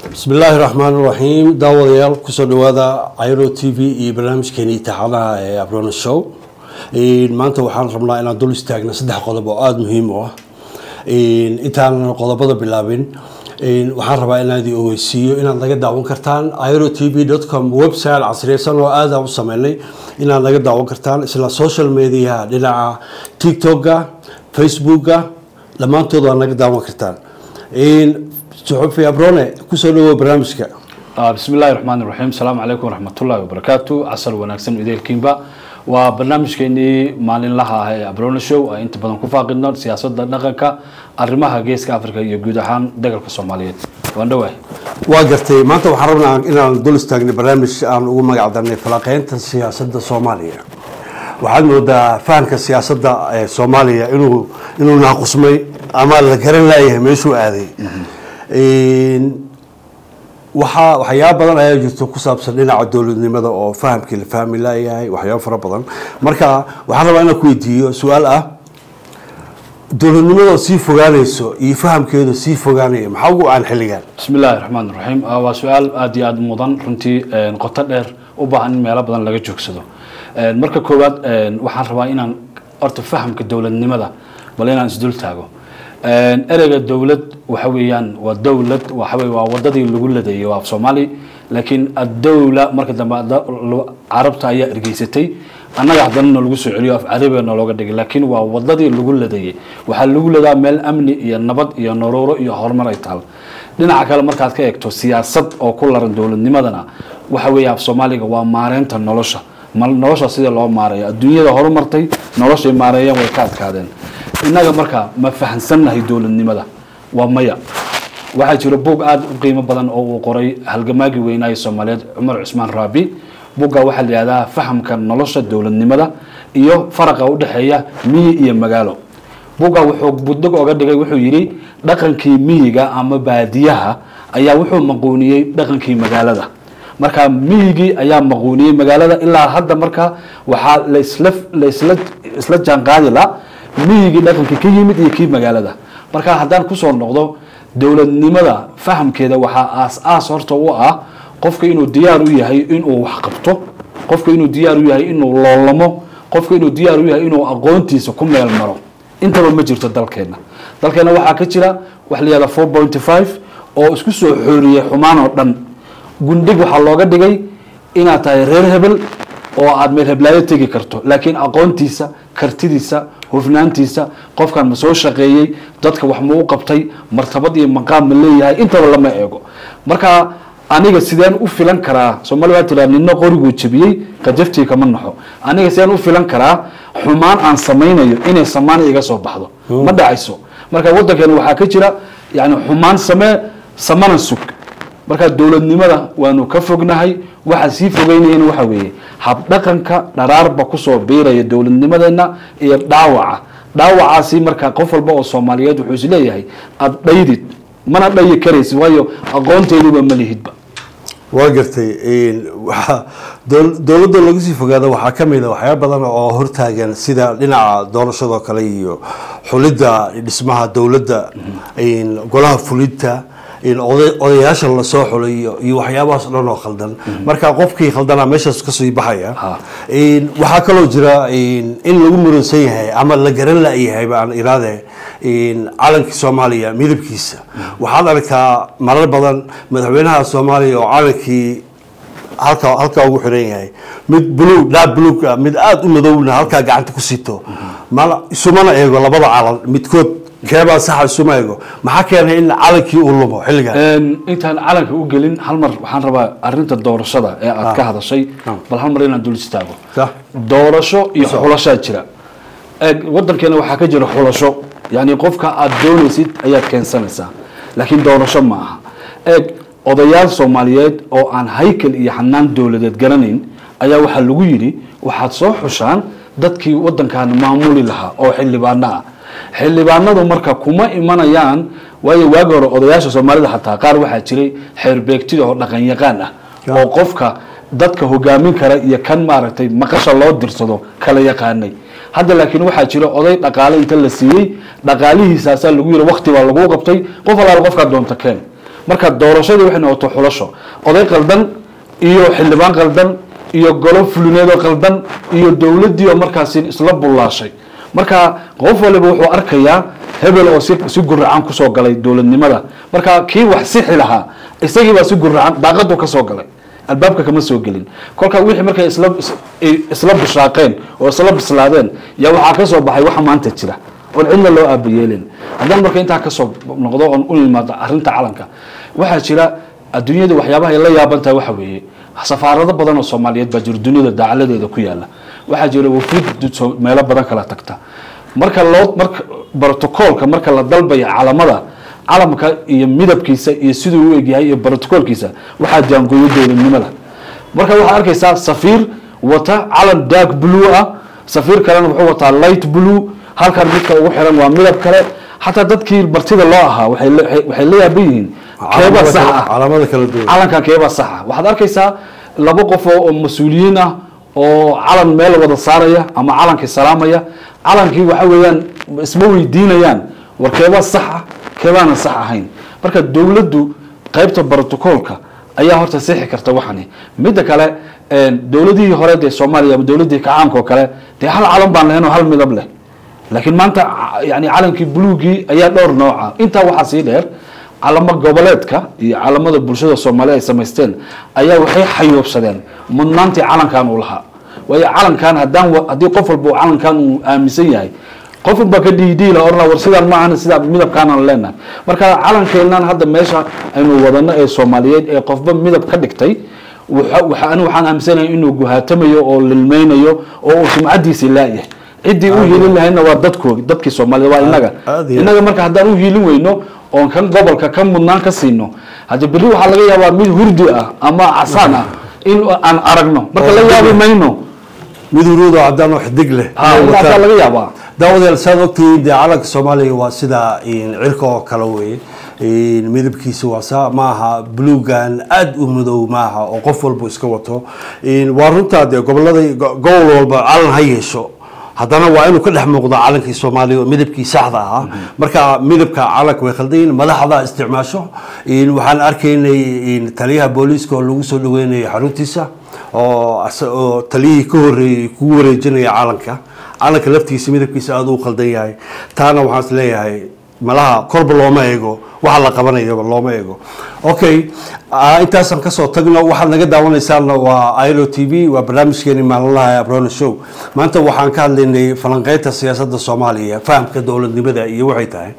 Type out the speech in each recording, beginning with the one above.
bismi illaahi raxmaan raxiim daawadayaal kusoo dhawaada iro t v iyo barnaamijkeeni taxadaha ee abrona show maanta waxaan rabnaa inaan dul istaagna saddex qodob oo aada muhiim u ah intaanan qodobada bilaabin waxaan rabaa inaan idin ogeysiiyo inaad naga daawan kartaan iro t v com website casriyeysan oo aada u sameynay inaad naga daawan kartaan isla social mediaha dhinaca tiktoka facebooka dhammaantood waa naga daawan kartaan suxufi abrone kusoo dhawow barnaamijka bismi illahi raxmaan raxiim asalaamu calaykum waraxmatullahi wabarakaatu casal wanaagsan ideelkiinba waa barnaamijkeenii maalinlaha ah ee abrone show ay inta badan ku faaqidno siyaasadda dhaqanka arrimaha geeska africa iyo guud ahaan dagalka soomaaliyeed waan dhawahay waa gartay maanta waxaan rabnaa inaan dul istaagnay barnaamij aan ugu magac darnay falaqeynta siyaasadda soomaaliya waxaad moodaa fahamka siyaasadda ee soomaaliya inuu inuu naaqusmay ama la garan laayahay meeshuu aaday waxaa waxyaaba badan ayaa jirto ku saabsan dhinaca dowladnimada oo fahamkii la fahmi laayahay waxyaaba fara badan marka waxaan rabaa inaan ku weydiiyo su-aal ah dowladnimada sii fogaanayso iyo fahamkeedu sii fogaanaya maxaa ugu aan xilligan bismi illaahi raxmaan raxiim waa su-aal aada iyo aada mudan runtii qoto dheer u baahan in meelo badan laga joogsado marka koowaad waxaan rabaa inaan horta fahamka dowladnimada bal inaan isdul taago ereyga dowlad waxa weeyaan waa dowlad waxa waa wadadii lagu ladeeyay waa af soomaali laakiin addowla marka dambe carabta ayaa ergeysatay annaga haddana nalagu soo celiyo af carabiga nalooga dhigay laakiin waa wadadii lagu ladeeyey waxaa lagu ladaa meel amni iyo nabad iyo noloro iyo horumar ay taal dhinaca kale markaad ka eegto siyaasad oo ku laran dowladnimadana waxa weeye af soomaaliga waa maareynta nolosha nolosha sida loo maareeyo adduunyada horumartay noloshay maareeyeen way ka adkaadeen innaga markaa ma fahansannahay dowladnimada waa maya waxaa jira buug aada u qiimo badan oo uu qoray halgamaagii weynaaye soomaaliyeed cumar cusmaan raabi buugga waxaa la yihahdaa fahamka nolosha dowladnimada iyo faraqa udhexeeya miyi iyo magaalo buugga wuxuu budog oga dhigay wuxuu yidhi dhaqankii miyiga ama baadiyaha ayaa wuxuu maquuniyey dhaqankii magaalada marka miyigii ayaa maquuniyey magaalada ilaa hadda marka waxaa lasla lasla isla jaanqaadi la miyigii dhaqankii ka yimid iyo kii magaalada marka haddaan kusoo noqdo dowladnimada fahamkeeda waxaa aas-aas horta u ah qofka inuu diyaar u yahay inuu wax qabto qofka inuu diyaar u yahay inuu loolamo qofka inuu diyaar u yahay inuu aqoontiisa ku meel maro intaba ma jirto dalkeena dalkeena waxaa ka jira waxa la yihahda four pointy five oo isku soo xooriyey xumaan oo dhan gundhig waxaa looga dhigay inaad tahay reer hebel oo aada meel heblaayo tegi karto laakiin aqoontiisa kartidiisa hufnaantiisa qofkan ma soo shaqeeyey dadka wax ma u qabtay martabad iyo maqaam ma leeyahay intaba lama eego marka aniga sideen u filan karaa soomali waa tiraa nina qoriguu jebiyey kajaftii kama naxo aniga sideen u filan karaa xumaan aan samaynayo inay samaan iga soo baxdo ma dhacayso marka waddankeena waxaa ka jira yani xumaan samee samana sug marka dowladnimada waanu ka fognahay waxaa sii fogeynayana waxa weeye habdhaqanka dharaarba kusoo biiraya dowladnimadeena iyo dhaawaca dhaawacaasi marka qof walba oo soomaaliyeed wuxuu is leeyahay aada dhaydid mana dhayi karaysid waayo aqoonteeduba ma lihidba waa gartay waa dowladda lagu sii fogaada waxaa ka mid a waxyaaba badan oo hortaagan sida dhinaca doorashadoo kale iyo xulidda dhismaha dowladda golaha fulinta odayaasha lasoo xulay iyo waxyaabahaas dhan oo khaldan marka qofkii khaldanaa meeshaas kasii baxaya waxaa kaloo jira in lagu muransan yahay ama la garan la-yahay baan iraade calankii soomaaliya midabkiisa waxaad arkaa marar badan madaxweynaha soomaaliya oo calankii halka halkaa ugu xiran yahay mid blue dhaa blug mid aada u madowna halkaa gacanta ku sito mana isumana eego labada calan midkood keebaa saxa isuma eego maxaa keenay in calankii uu lumo xilligan intaan calanka u gelin hal mar waxaan rabaa arinta doorashada ee aad ka hadashay bal hal mar inaan dul istaago doorasho iyo xulashaa jira wadankeena waxaa ka jira xulasho yani qofka aada doonaysid ayaad keensanaysaa laakiin doorasho ma aha eeg odayaal soomaaliyeed oo aan haykal iyo xanaan dowladeed garanayn ayaa waxaa lagu yidhi waxaad soo xushaan dadkii wadankan maamuli lahaa oo xildhibaano ah xildhibaanadu marka kuma imanayaan waayo waagi hore odayaasha soomaalida xataa qaar waxaa jiray xeerbeegtida oo dhaqan yaqaan ah oo qofka dadka hogaamin kara iyo kan maaragtay maqasha loo dirsado kala yaqaanay hadda laakiin waxaa jira oday dhaqaale inta la siiyey dhaqaalihiisaasaa lagu yiri wakti baa lagu qabtay qof alaal qofkaa doonta keen marka doorashadii waxay noqoto xulasho oday qaldan iyo xildhibaan qaldan iyo golo fulineedoo qaldan iyo dowladdii oo markaasi isla bullaashay marka qof waliba wuxuu arkayaa hebel oo si si guracan kusoo galay dowladnimada marka kii wax sixi lahaa isagii baa si guracan daaqadu ka soo galay albaabka kama soo gelin kolka wixii markay isla is- ay isla bishaaqeen oo isla bislaadeen yaa waxaa ka soo baxay waxa maanta jira oon cidna loo aabayeelin haddaan marka intaa kasoo noqdo oon u imaado arrinta calanka waxaa jira adduunyada waxyaabaha ay la yaaban tahay waxa weeye safaarado badan oo soomaaliyeed baa jira duniyada daacaladeeda ku yaala waxaa jira wafuud so- meelo badan kala tagta marka loo marka brotocoolka marka la dalbaya calamada calamka iyo midabkiisa iyo siduu u egyahay iyo brotocoolkiisa waxaa jaangooyo dowladnimada marka waxaa arkaysaa safiir wata calan dark blue ah safiir kalena wuxuu wataa light blue halkan midka ugu xiran waa midab kale xataa dadkii martida loo ahaa waxay la- waxay la yaaban yihiin keebaa sax ah calaamada kala duwan calankan keebaa saxa waxaad arkaysaa laba qof oo oo mas-uuliyiin ah oo calan meel wada saaraya ama calankii salaamaya calankii waxa weeyaan isma weydiinayaan war keebaa sax ah keebaana sax ahayn marka dowladdu qaybta brotocoolka ayaa horta sixi karta waxani midda kale een, dowladihii hore dee soomaaliya ama dowladii kacaanka oo kale dee hal calan baan lahayn oo hal midab leh laakiin maanta ca- yani calankii buluugii ayaa dhowr nooca intaa waxaa sii dheer calamo goboleedka iyo calamada bulshada soomaaliya ay samaysteen ayaa waxay xayoobsadeen mudnaantii calankan uu lahaa waayo calankan haddaan wa- haddii qof walba uu calankan uu aaminsan yahay qof unbaa ka dhiidhiila orna war sidaan ma ahan sidaa midabkaanaan leenahay marka calankeennan hadda meesha aynu wadano ee soomaaliyeed ee qofba midab ka dhigtay waxa- waxa- anigu waxaan aaminsanahay inuu guhaatamayo oo lilmaynayo oo uu sumcadiisi laayahay ciddii u hiilin lahayna waa dadkoodi dadkii soomaaliyed waa inaga aad iyo aad. inaga marka haddaan u hiilin weyno oon kan gobolka kan mudnaan ka siino hadde berri waxaa laga yaabaa mid hurdi ah ama casaan ah in aan aragno marka la yaabi mayno mid huruud oo caddaan oo xidig leh ha inay intaasaa wataan. laga yaabaa daawadayaal saad ogtihiin dee calanka soomaaliya waa sida in, cirka oo kale weye In, midabkiisa waa saa maaha buluugan aad u madow maaha oo qof walba iska wato In, waa runtaa dee gobolada go- gobol walba calan ha yeesho haddana waa inuu ka dhex muuqdo calankii soomaaliya oo midabkii saxda ahaa marka midabka calanka way khaldan yihiin madaxda isticmaasho In, waxaan arkaynay in, taliyaha booliiska oo lagu soo dhaweynayay xaruntiisa oo asa- oo taliyihii ka horreeyey kugu wareejinaya calanka calanka laftiisa midabkiisa aada u khaldan yahay taana waxaan is leeyahay malaha korba looma eego waxa la qabanayaba looma eego okay ah, intaasaan kasoo tagno waxaad naga daawanaysaana waa ilo t v waa barnaamijkeeni maalinlaha abrona show maanta waxaan ka hadlaynay falanqeynta siyaasadda soomaaliya fahamka dowladnimada iyo waxay tahay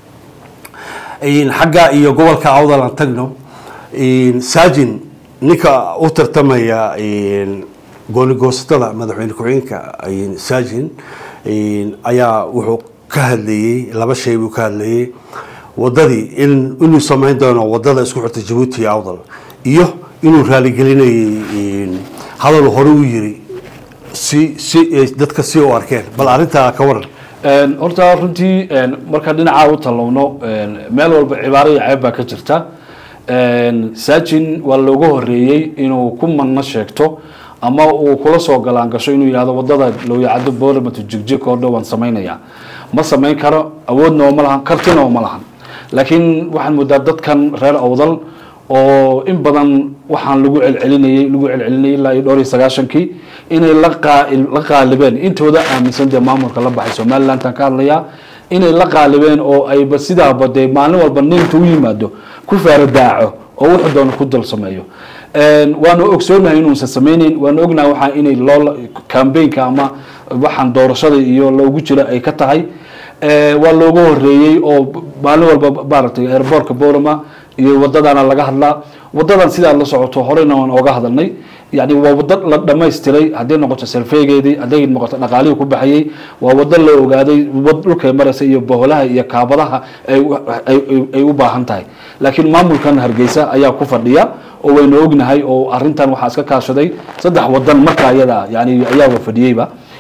In xagga iyo gobolka awdal aan tagno in saajin ninka u tartamaya in gooni-goosatada madaxweyne ku-xigeenka in saajin in ayaa wuxuu ka hadlayey laba shay buu ka hadlayey wadadii in inuu samayn doono wadada isku xirta jabuuti iyo awdal iyo inuu raaligelinayay in hadal hore u yiri si si ay dadka si u arkeen bal arrintaa ka waran Een, horta runtii een, markaan dhinacaa u tallowno een, meel walba cibaaro iyo ceeb baa ka jirta Een, saajin waa looga horeeyey inuu ku manno sheegto ama uu kula soo galaan gasho inuu yihahdo wadada lowyacado booramato jigjig oo dhow waan samaynaya ma samayn karo awoodna oo ma lahan kartina oo ma lahan laakiin waxaan moodaa dadkan reer awdal oo in badan waxaan lagu celcelinayay lagu celcelinayay ilaa iyo dhowr iyo sagaashankii inay la qaa- la qaalibeen intooda aaminsan dee maamulka la baxay somalilandan ka hadlayaa inay la qaalibeen oo ayba sidaaba dee maalin walba ninta u yimaado ku faaradaaco oo wuxuu doono ku dal sameeyo Een, waanu ogsoonahay inuusan sameyneyn waanu ognahay waxaa inay loo cambaynka ama waxaan doorashada iyo loogu jira ay ka tahay Ee, waa looga horeeyey oo maalin walba maaragtay airbortka borama iyo wadadana laga hadlaa wadadan sidaa la socoto horeyna waan ooga hadalnay yani waa wado la dhamaystiray hadday noqoto selfeegeedii hadday noqoto dhaqaalihii ku baxayey waa wado la ogaaday wad dhulkay maraysa iyo boholaha iyo kaabadaha ay u- ay- ay- ay u baahan tahay laakiin maamulkan hargeysa ayaa ku fadhiya oo waynu ognahay oo arintan waxaa iska kaashaday saddex wadan marka ayada yani ayaaba fadhiyeyba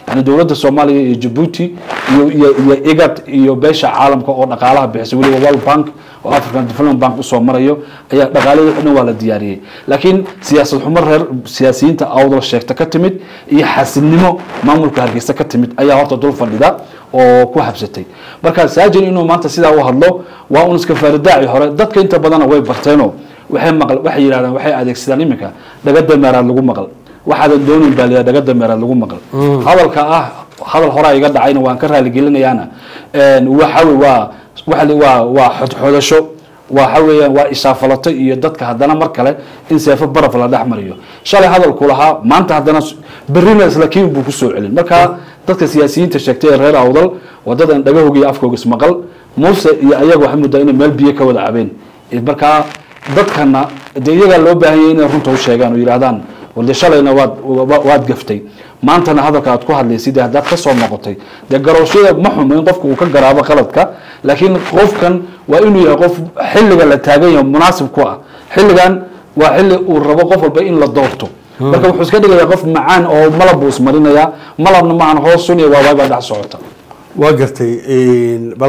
yani dowladda soomaaliya iyo jabuuti iyo iyo iyo igad iyo beesha caalamka oo dhaqaalaha bixisa weliba world bank oo african development bank usoo marayo ayaa dhaqaalada dhan waa la diyaariyey laakiin siyaasad xumo reer siyaasiyiinta awdal sheegta ka timid iyo xasilnimo maamulka hargeysa ka timid ayaa horta dul fadhida oo ku habsatay marka saajin inuu maanta sidaa u hadlo waa un iska faaridaaci hore dadka inta badana way barteenoo waxay maqal waxay yidhahdaan waxay adeegsadaan iminka dhaga dameeraad lagu maqal waxaadan doonin baa liyaa dhaga dameeraad lagu maqal hadalka ah hadal horaa iga dhacayna waan ka raaligelinayaana waxa wey waa waxa li- waa waa xodxodasho waxa weeyaan waa ishaafalato iyo dadka haddana mar kale in seefo baraf la dhex mariyo shalay hadalku lahaa maanta haddana s- berrina isla kiin buu kusoo celin marka dadka siyaasiyiinta sheegtay ee reer awdal wadadan dhagahooga iyo afkooga ismaqal muuse iyo ayaga waxay muddaa inay meel biyo ka wada cabeen markaa dadkana dee iyagaa loo baahan yahay inay runta u sheegaan oo yidhahdaan walde shalayna waad wa- waad gaftay maantana hadalka aad ku hadlaysid haddaad ka soo noqotay dee garooshada ma xumo in qofku uu ka garaabo qaladka laakiin qofkan waa inuu yahay qof xilliga la taagan yahay munaasib ku ah xilligan waa xilli uu rabo qof walba in la doorto marka wuxuu iska dhigayaa qof macaan oo malab buu ismarinayaa malabna maahan hoos sun iyo waawaay baa dhex socota waa gartay bal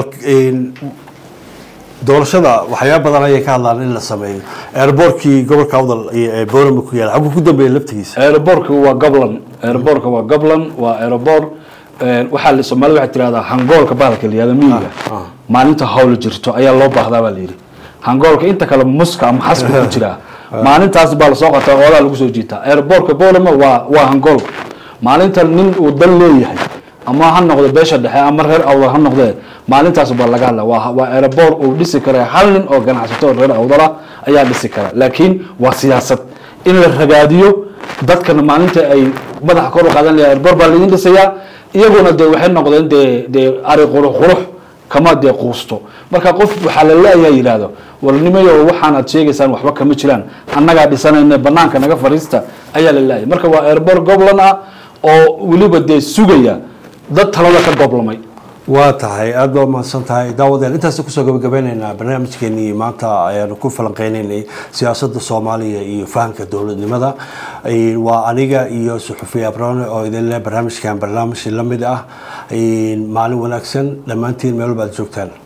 doorashada waxyaaba badan ayay ka hadlaan in la sameeyo airbortkii gobolka awdal ee boorama ku yaala xaguu ku dambeeya laftigiisa aerobortka waa goblan aerobortka waa goblan waa aerobor waxaa la soomaalida waxay tirahdaa hangoolka bahalka la yihahdo miyiga ah. maalinta hawla jirto ayaa loo baahdaa baa la yidhi hangoolka inta kale muska ama xasku ku jiraa maalintaas baa lasoo qataa oodaa lagu soo jiitaa aerobortka bolama waa waa hangoolka maalinta nin uu dal leeyahay ama ha noqdo beesha dhexe ama reer awdal ha noqdee maalintaas baa laga hadla waa waa aerobor uu dhisi kara hal nin oo ganacsato oo reer awdala ayaa dhisi kara laakiin waa siyaasad in la ragaadiyo dadkana maalinta ay madaxa kor u qaadan layaa airobor baa laidin dhisayaa iyaguna dee waxay noqdeen dee dee ari qurux qurux kama dee quusto marka qof waxaa la leeyaha yidhaahdo warnimayo waxaan aad sheegaysaan waxba kama jiraan annagaa dhisanayna banaanka naga fariista ayaa la leeyahay marka waa airobor goblan ah oo weliba dee sugaya dad talada ka goblamay waa tahay aada baa umahadsan tahay daawadeen intaas kusoo gabagabeyneynaa barnaamijkeenii maanta ayaanu ku falanqeyneynay siyaasadda soomaaliya iyo fahamka dowladnimada waa aniga iyo suxufi abrone oo idin leh barnaamijkan barnaamij la mid ah maalin wanaagsan dhammaantiin meel walba aad joogtaan